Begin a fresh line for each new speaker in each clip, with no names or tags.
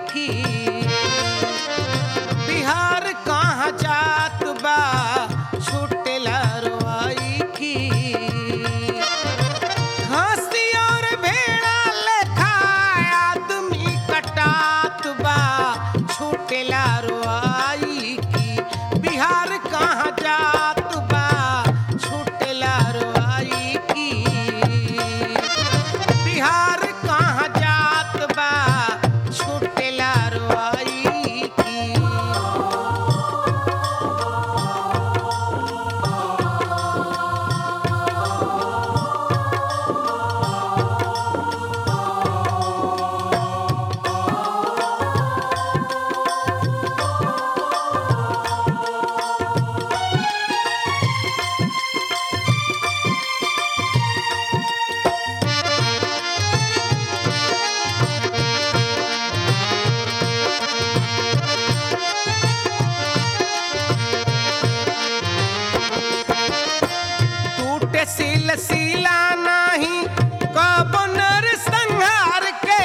की बिहार कहाँ जात बा छुटेला रोआई की हंसी और भेड़ा लेखा आदमी कटात बा छुटेला रोआई की बिहार कहाँ जात बा छुटेला रोआई की बिहार कहाँ जात बा छुटेला रोआई की टूटे सिल सिला नाही कब नर संहार के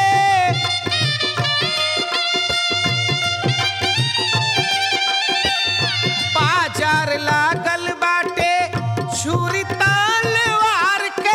बाजार लागल बाटे छुरी तलवार के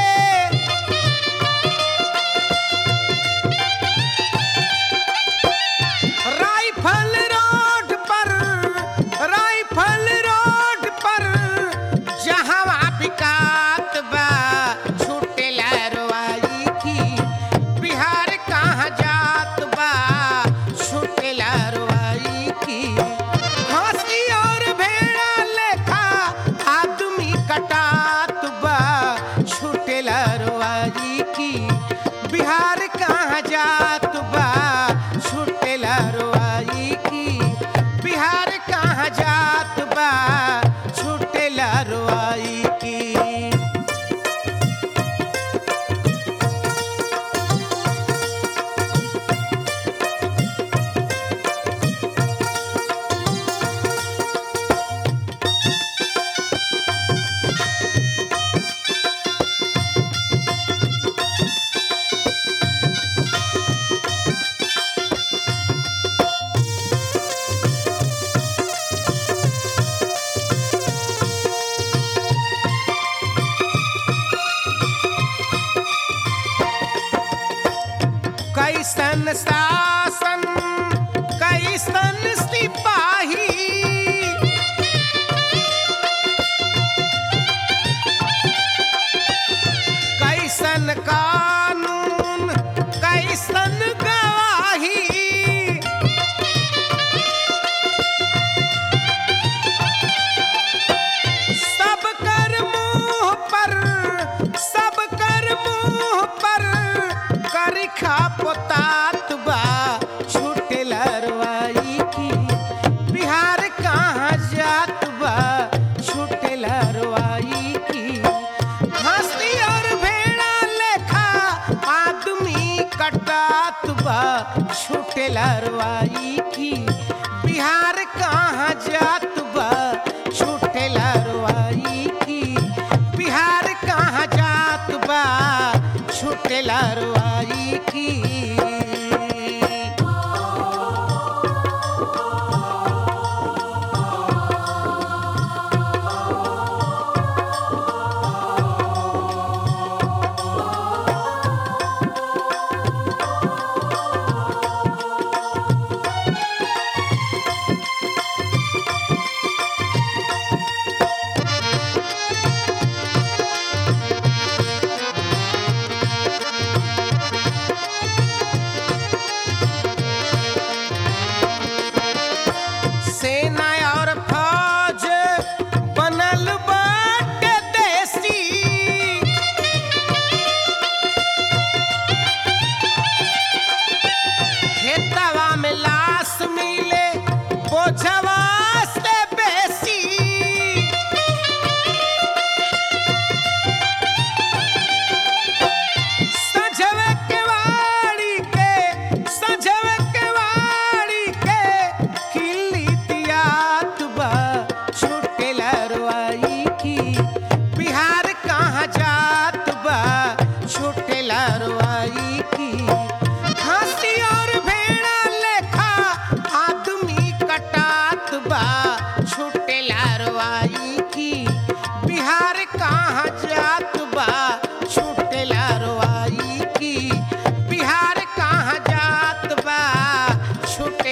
राइफल रोड पर राइफल रोड पर जहां बिकात बा छुटेला रोआई की बिहार कहाँ जात बा छुटेला रोआई की हंसी और भेड़ा लेखा आदमी कटात बा छुटेला रोआई की बिहार कहाँ जात बा छुटेला रोआई की बिहार कहाँ जात बा छुटेला रोआई की कैसन शासन कैसन सिपाही कैसन कानून कैसन गवाही सब कर मुंह पर सब कर मुंह पर करिखा पोतात बा छुटेला रोआई की बिहार कहाँ जात बा छुटेला रोआई की हंसी और भेड़ा लेखा आदमी कटात बा छुटेला रोआई की बिहार कहाँ जात बा छुटेला रोआई की बिहार कहाँ जात बा छुटेला रोआई की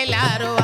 देला रोआ